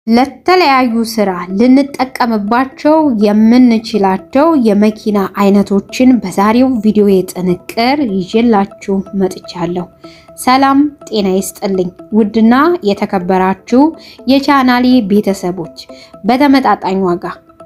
ለተለያዩ ስራ ልንጠቀምባቸው የምንችላቸው የመኪና አይነቶችን በዛሬው ቪዲዮ ጥንቅር ይዤላችሁ መጥቻለሁ። ሰላም ጤና ይስጥልኝ። ውድና የተከበራችሁ የቻናሌ ቤተሰቦች በተመጣጣኝ ዋጋ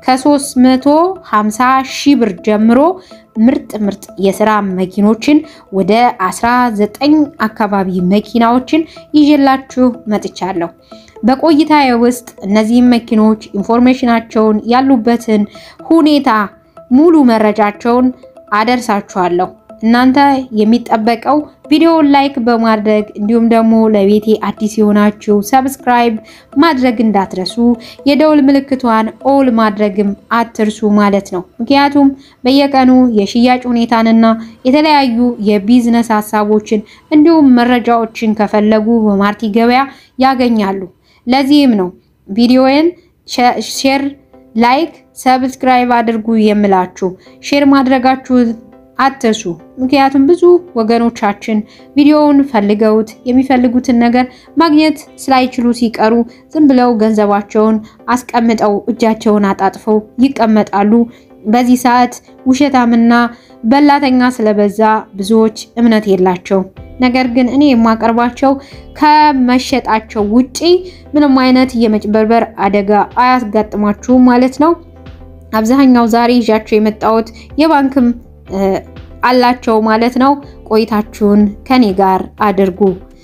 ከ350 ሺህ ብር ጀምሮ ምርጥ ምርጥ የስራ መኪኖችን ወደ 19 አካባቢ መኪናዎችን ይዤላችሁ መጥቻለሁ። በቆይታዬ ውስጥ እነዚህም መኪኖች ኢንፎርሜሽናቸውን ያሉበትን ሁኔታ ሙሉ መረጃቸውን አደርሳችኋለሁ። እናንተ የሚጠበቀው ቪዲዮውን ላይክ በማድረግ እንዲሁም ደግሞ ለቤቴ አዲስ የሆናችሁ ሰብስክራይብ ማድረግ እንዳትረሱ፣ የደውል ምልክቷን ኦል ማድረግም አትርሱ ማለት ነው። ምክንያቱም በየቀኑ የሽያጭ ሁኔታንና የተለያዩ የቢዝነስ ሀሳቦችን እንዲሁም መረጃዎችን ከፈለጉ በማርቲ ገበያ ያገኛሉ። ለዚህም ነው ቪዲዮውን ሼር፣ ላይክ፣ ሰብስክራይብ አድርጉ የምላችሁ። ሼር ማድረጋችሁ አትርሱ። ምክንያቱም ብዙ ወገኖቻችን ቪዲዮውን ፈልገውት የሚፈልጉትን ነገር ማግኘት ስላይችሉ ሲቀሩ ዝም ብለው ገንዘባቸውን አስቀምጠው እጃቸውን አጣጥፈው ይቀመጣሉ። በዚህ ሰዓት ውሸታምና በላተኛ ስለበዛ ብዙዎች እምነት የላቸው። ነገር ግን እኔ የማቀርባቸው ከመሸጣቸው ውጪ ምንም አይነት የመጭበርበር አደጋ አያስጋጥማችሁም ማለት ነው። አብዛኛው ዛሬ ይዣቸው የመጣሁት የባንክም አላቸው ማለት ነው። ቆይታችሁን ከኔ ጋር አድርጉ።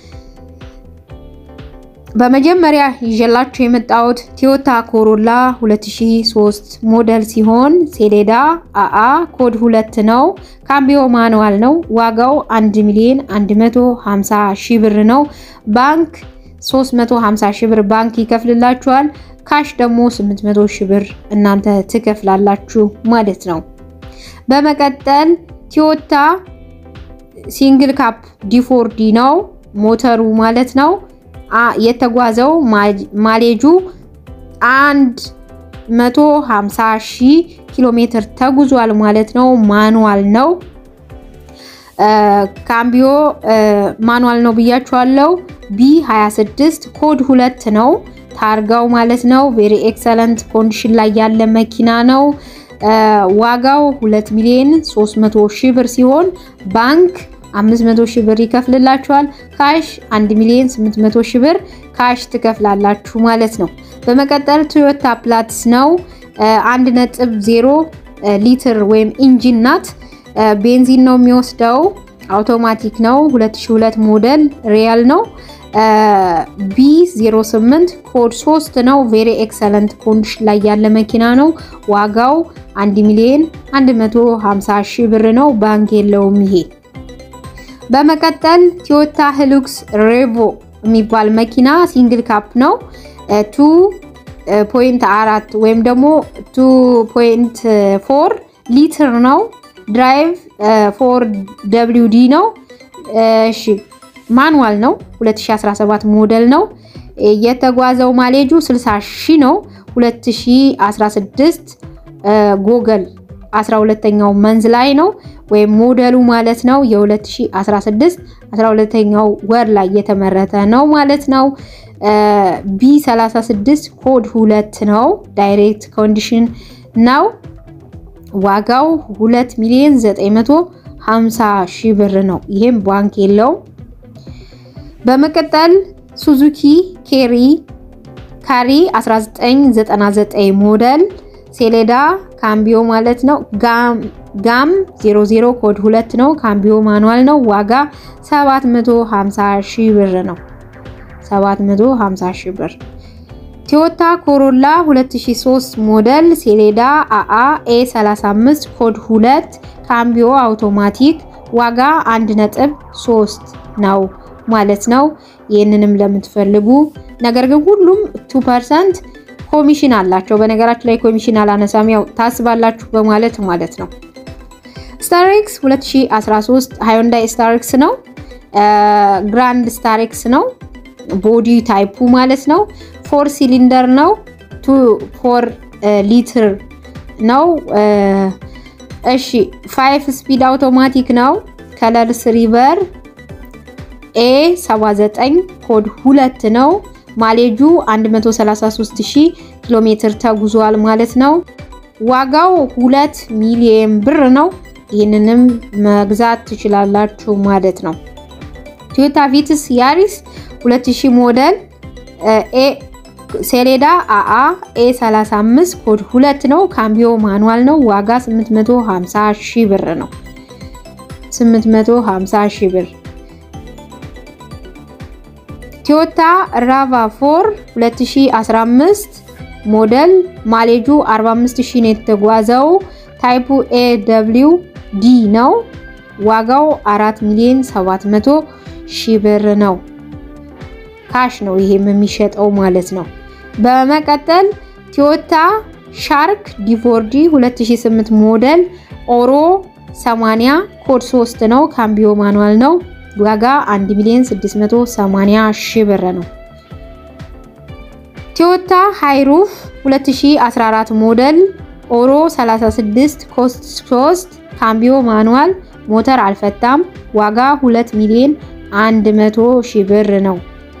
በመጀመሪያ ይዤላችሁ የመጣሁት ቶዮታ ኮሮላ 2003 ሞዴል ሲሆን ሴሌዳ አአ ኮድ ሁለት ነው። ካምቢዮ ማኑዋል ነው። ዋጋው 1 ሚሊዮን 150 ሺህ ብር ነው። ባንክ 350 ሺህ ብር ባንክ ይከፍልላችኋል። ካሽ ደግሞ 800 ሺህ ብር እናንተ ትከፍላላችሁ ማለት ነው። በመቀጠል ቶዮታ ሲንግል ካፕ ዲፎርዲ ነው ሞተሩ ማለት ነው። የተጓዘው ማሌጁ 150 ሺህ ኪሎ ሜትር ተጉዟል ማለት ነው። ማኑዋል ነው። ካምቢዮ ማኑዋል ነው ብያችኋለሁ። ቢ26 ኮድ ሁለት ነው ታርጋው ማለት ነው። ቬሪ ኤክሰለንት ኮንዲሽን ላይ ያለ መኪና ነው። ዋጋው 2 ሚሊዮን 300 ሺህ ብር ሲሆን ባንክ 500 ሺህ ብር ይከፍልላችኋል። ካሽ 1 ሚሊዮን 800 ሺህ ብር ካሽ ትከፍላላችሁ ማለት ነው። በመቀጠል ቶዮታ ፕላትስ ነው 1.0 ሊትር ወይም ኢንጂን ናት። ቤንዚን ነው የሚወስደው። አውቶማቲክ ነው። 2002 ሞዴል ሪያል ነው። ቢ08 ኮድ 3 ነው። ቬሪ ኤክሰለንት ኮንዲሽን ላይ ያለ መኪና ነው። ዋጋው 1 ሚሊዮን 150 ሺህ ብር ነው። ባንክ የለውም ይሄ። በመቀጠል ቶዮታ ሂሉክስ ሬቮ የሚባል መኪና ሲንግል ካፕ ነው። 2.4 ወይም ደግሞ 2.4 ሊትር ነው። ድራይቭ ፎር ደብሊው ዲ ነው። እሺ ማኑዋል ነው። 2017 ሞዴል ነው። የተጓዘው ማሌጁ 60 ሺህ ነው። 2016 ጎገል 12ኛው መንዝ ላይ ነው ወይም ሞዴሉ ማለት ነው። የ2016 12ኛው ወር ላይ የተመረተ ነው ማለት ነው። ቢ36 ኮድ ሁለት ነው። ዳይሬክት ኮንዲሽን ነው። ዋጋው 2 ሚሊዮን 950 ሺህ ብር ነው። ይሄም ባንክ የለውም። በመቀጠል ሱዙኪ ኬሪ ካሪ 1999 ሞዴል ሴሌዳ ካምቢዮ ማለት ነው። ጋም 00 ኮድ 2 ነው። ካምቢዮ ማኑዋል ነው። ዋጋ 750 ሺህ ብር ነው። 750 ሺህ ብር። ቶዮታ ኮሮላ 2003 ሞዴል ሴሌዳ አአ ኤ 35 ኮድ 2 ካምቢዮ አውቶማቲክ ዋጋ 1.3 ነው ማለት ነው። ይህንንም ለምትፈልጉ ነገር ግን ሁሉም 2% ኮሚሽን አላቸው። በነገራችን ላይ ኮሚሽን አላነሳም፣ ያው ታስባላችሁ በማለት ማለት ነው። ስታሬክስ 2013 ሃዮንዳይ ስታሬክስ ነው። ግራንድ ስታሬክስ ነው። ቦዲ ታይፑ ማለት ነው። ፎር ሲሊንደር ነው። ቱ ፎር ሊትር ነው። እሺ ፋይቭ ስፒድ አውቶማቲክ ነው። ከለር ስሪቨር ኤ 79 ኮድ ሁለት ነው። ማሌጁ 133000 ኪሎ ሜትር ተጉዟል ማለት ነው። ዋጋው 2 ሚሊዮን ብር ነው። ይህንንም መግዛት ትችላላችሁ ማለት ነው። ቶዮታ ቪትስ ያሪስ 2000 ሞዴል ሴሌዳ አአ ኤ 35 ኮድ 2 ነው። ካምቢዮ ማኑዋል ነው። ዋጋ 850 ሺህ ብር ነው። 850 ሺህ ብር። ቶዮታ ራቫ ፎር 2015 ሞዴል ማሌጁ 45000 ነው የተጓዘው። ታይፑ ኤ ደብሊው ዲ ነው። ዋጋው 4 ሚሊዮን 700 ሺህ ብር ነው። ካሽ ነው ይሄም የሚሸጠው ማለት ነው። በመቀጠል ቶዮታ ሻርክ ዲፎርዲ 2008 ሞዴል ኦሮ 80 ኮድ 3 ነው። ካምቢዮ ማኑዋል ነው። ዋጋ 1 ሚሊዮን 680 ሺህ ብር ነው። ቶዮታ ሃይሩፍ 2014 ሞዴል ኦሮ 36 ኮስት 3 ካምቢዮ ማኑዋል ሞተር አልፈታም። ዋጋ 2 ሚሊዮን 100 ሺህ ብር ነው።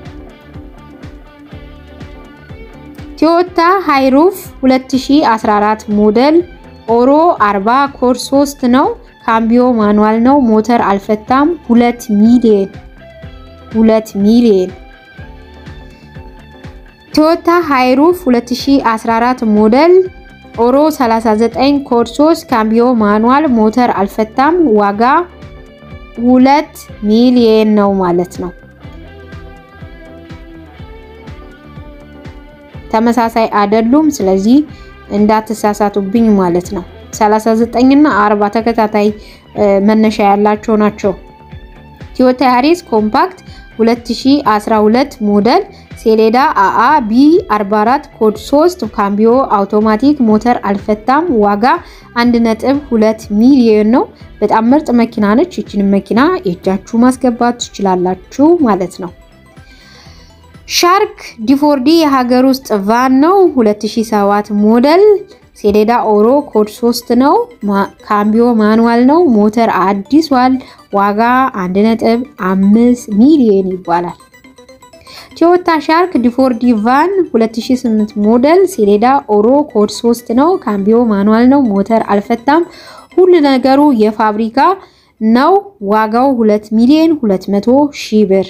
ቶዮታ ሃይሩፍ 2014 ሞዴል ኦሮ 40 ኮድ 3 ነው። ካምቢዮ ማኑዋል ነው። ሞተር አልፈታም። 2 ሚሊዮን 2 ሚሊዮን ቶዮታ ሃይሩፍ 2014 ሞዴል ኦሮ 39 ኮድ 3 ካምቢዮ ማኑዋል ሞተር አልፈታም። ዋጋ 2 ሚሊዮን ነው ማለት ነው። ተመሳሳይ አይደሉም። ስለዚህ እንዳትሳሳቱብኝ ማለት ነው። 39 እና 40 ተከታታይ መነሻ ያላቸው ናቸው። ቶዮታ ያሪስ ኮምፓክት 2012 ሞዴል ሴሌዳ አአ ቢ 44 ኮድ 3 ካምቢዮ አውቶማቲክ ሞተር አልፈታም። ዋጋ 1.2 ሚሊዮን ነው። በጣም ምርጥ መኪና ነች። ይችን መኪና የእጃችሁ ማስገባት ትችላላችሁ ማለት ነው። ሻርክ ዲፎርዲ የሀገር ውስጥ ቫን ነው። 2007 ሞዴል ሴሌዳ ኦሮ ኮድ 3 ነው። ካምቢዮ ማኑዋል ነው። ሞተር አዲሷል። ዋጋ 1.5 ሚሊዮን ይባላል። ቶዮታ ሻርክ ዲፎርዲ ቫን 2008 ሞዴል ሴሌዳ ኦሮ ኮድ 3 ነው። ካምቢዮ ማኑዋል ነው። ሞተር አልፈታም። ሁሉ ነገሩ የፋብሪካ ነው። ዋጋው 2 ሚሊዮን 200 ሺህ ብር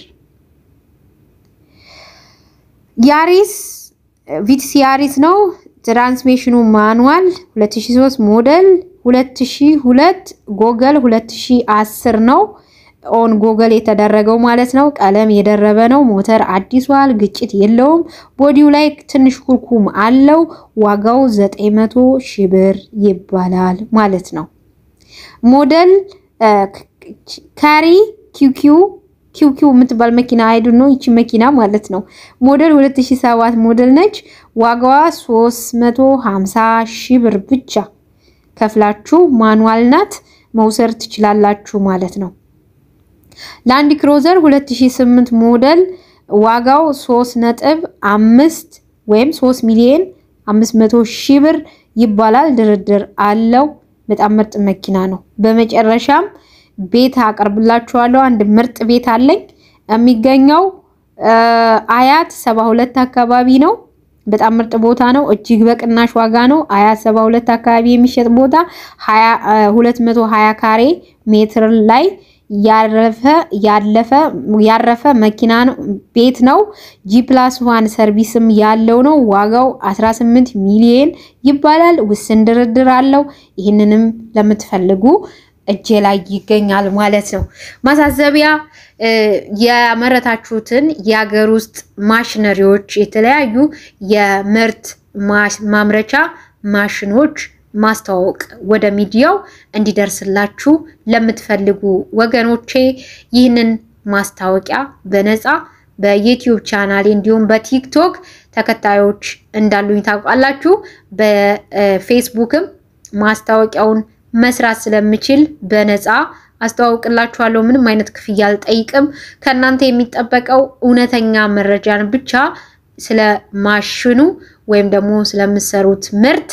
ያሪስ ቪትስ ያሪስ ነው። ትራንስሚሽኑ ማኑዋል 2003 ሞዴል 2002 ጎገል 2010 ነው። ኦን ጎገል የተደረገው ማለት ነው። ቀለም የደረበ ነው። ሞተር አዲሷል። ግጭት የለውም። ቦዲው ላይ ትንሽ ኩርኩም አለው። ዋጋው 900 ሺህ ብር ይባላል ማለት ነው። ሞዴል ካሪ ኪውኪው ኪውኪው የምትባል መኪና አይዱ ነው። ይቺ መኪና ማለት ነው። ሞዴል 2007 ሞዴል ነች። ዋጋዋ 350 ሺህ ብር ብቻ ከፍላችሁ ማኑዋል ናት መውሰድ ትችላላችሁ ማለት ነው። ላንድ ክሮዘር 2008 ሞዴል ዋጋው 3 ነጥብ 5 ወይም 3 ሚሊዮን 500 ሺህ ብር ይባላል። ድርድር አለው። በጣም ምርጥ መኪና ነው። በመጨረሻም ቤት አቀርብላችኋለሁ። አንድ ምርጥ ቤት አለኝ። የሚገኘው አያት 72 አካባቢ ነው። በጣም ምርጥ ቦታ ነው። እጅግ በቅናሽ ዋጋ ነው። አያት 72 አካባቢ የሚሸጥ ቦታ 220 ካሬ ሜትር ላይ ያረፈ ያለፈ ያረፈ መኪና ነው ቤት ነው። ጂ ፕላስ ዋን ሰርቪስም ያለው ነው። ዋጋው 18 ሚሊዮን ይባላል። ውስን ድርድር አለው። ይህንንም ለምትፈልጉ እጄ ላይ ይገኛል ማለት ነው። ማሳሰቢያ ያመረታችሁትን የሀገር ውስጥ ማሽነሪዎች፣ የተለያዩ የምርት ማምረቻ ማሽኖች ማስተዋወቅ ወደ ሚዲያው እንዲደርስላችሁ ለምትፈልጉ ወገኖቼ ይህንን ማስታወቂያ በነፃ በዩቲዩብ ቻናሌ እንዲሁም በቲክቶክ ተከታዮች እንዳሉኝ ታውቃላችሁ። በፌስቡክም ማስታወቂያውን መስራት ስለምችል በነፃ አስተዋውቅላችኋለሁ። ምንም አይነት ክፍያ አልጠይቅም። ከእናንተ የሚጠበቀው እውነተኛ መረጃን ብቻ ስለ ማሽኑ ወይም ደግሞ ስለምሰሩት ምርት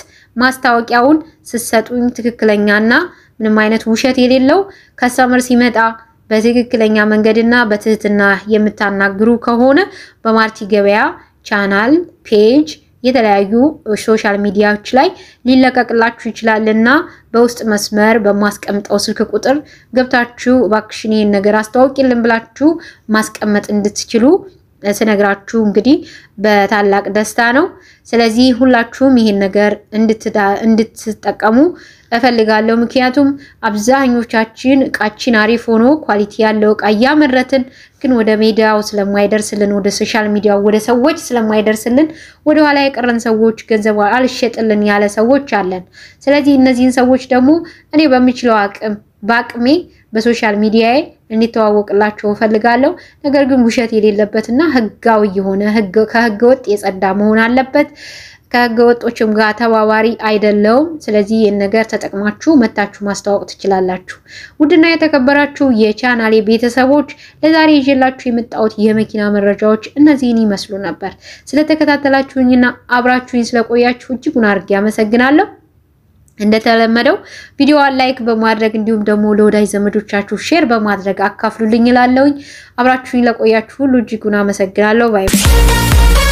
ማስታወቂያውን ስትሰጡኝ ትክክለኛና ምንም አይነት ውሸት የሌለው ከስተመር ሲመጣ በትክክለኛ መንገድና በትህትና የምታናግሩ ከሆነ በማርቲ ገበያ ቻናል ፔጅ የተለያዩ ሶሻል ሚዲያዎች ላይ ሊለቀቅላችሁ ይችላልና በውስጥ መስመር በማስቀምጠው ስልክ ቁጥር ገብታችሁ እባክሽን ይህን ነገር አስተዋውቂልን ብላችሁ ማስቀመጥ እንድትችሉ ስነግራችሁ እንግዲህ በታላቅ ደስታ ነው። ስለዚህ ሁላችሁም ይህን ነገር እንድትጠቀሙ እፈልጋለሁ። ምክንያቱም አብዛኞቻችን እቃችን አሪፍ ሆኖ ኳሊቲ ያለው እቃ እያመረትን ግን ወደ ሜዲያው ስለማይደርስልን ወደ ሶሻል ሚዲያው ወደ ሰዎች ስለማይደርስልን ወደኋላ የቀረን ሰዎች ገንዘብ አልሸጥልን ያለ ሰዎች አለን። ስለዚህ እነዚህን ሰዎች ደግሞ እኔ በምችለው አቅም በአቅሜ በሶሻል ሚዲያዬ እንዲተዋወቅላቸው እፈልጋለሁ። ነገር ግን ውሸት የሌለበትና ህጋዊ የሆነ ከህገ ወጥ የጸዳ መሆን አለበት። ከህገ ወጦችም ጋር ተባባሪ አይደለውም። ስለዚህ ይህን ነገር ተጠቅማችሁ መታችሁ ማስተዋወቅ ትችላላችሁ። ውድና የተከበራችሁ የቻናሌ ቤተሰቦች ለዛሬ ይዤላችሁ የመጣሁት የመኪና መረጃዎች እነዚህን ይመስሉ ነበር። ስለተከታተላችሁኝና አብራችሁኝ ስለቆያችሁ እጅጉን አድርጌ አመሰግናለሁ። እንደተለመደው ቪዲዮዋን ላይክ በማድረግ እንዲሁም ደግሞ ለወዳጅ ዘመዶቻችሁ ሼር በማድረግ አካፍሉልኝ እላለሁኝ። አብራችሁኝ ለቆያችሁ ሁሉ እጅጉን አመሰግናለሁ። ባይ